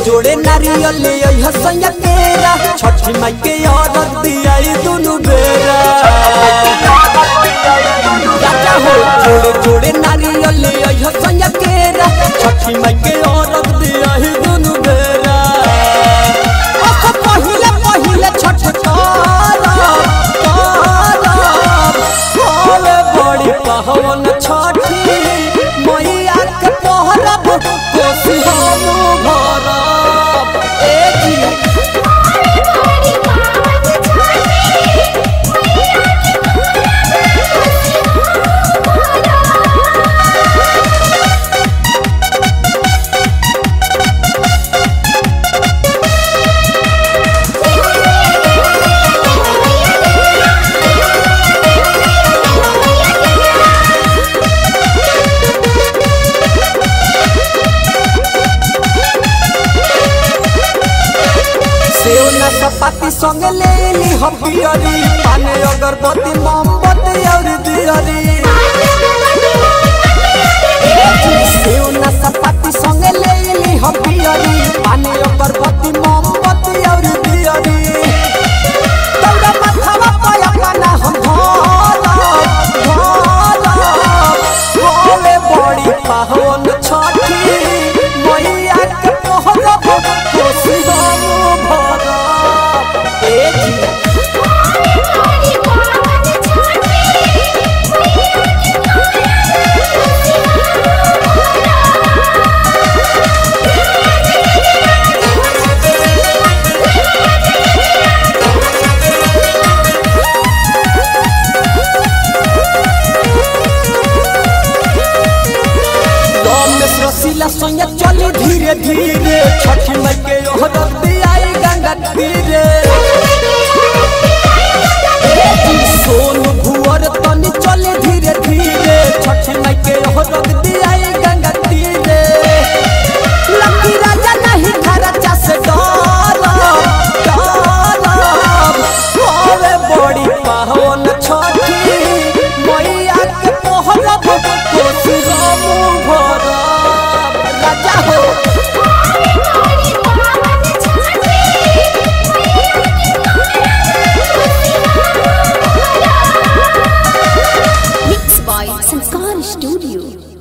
जोड़े नारियल ले आई हसैया केरा छठी माई के औरत दियाई दुनु बेरा राजा हो जोड़े जोड़े नारियल ले आई हसैया केरा छठी माई के औरत दियाई दुनु बेरा ओह पहिले पहिले छठ तारा तारा होले बड़ी पहवन छठी मैया के पहरब कोसी हम भरब ए जी सेव ना सपाती संगे ले ली हम पियरी पाने अगरबत्ती मोमबत्ती और दियरी सेव ना सपाती संगे ले ली हम पियरी पाने अगरबत्ती मोमबत्ती और दियरी तौरा माथावा पाया पाना हम भरब भरब भोले बड़ी पावन छठी मैया के पहरब कोसी हम भरब ए जी रमेश रसीला सोया चली धीरे धीरे छठी माई के ओहरत आई गंगा तीरे सोन भुअर तनी चले धीरे धीरे छठी माई के ओहरत आई गंगा तीरे लकी राजा नहीं खर्चा से डरब डरब होवे बड़ी पावन छठी मैया के पहरब कोसी हम भरब राजा हो Mixed by Sanskar Studio.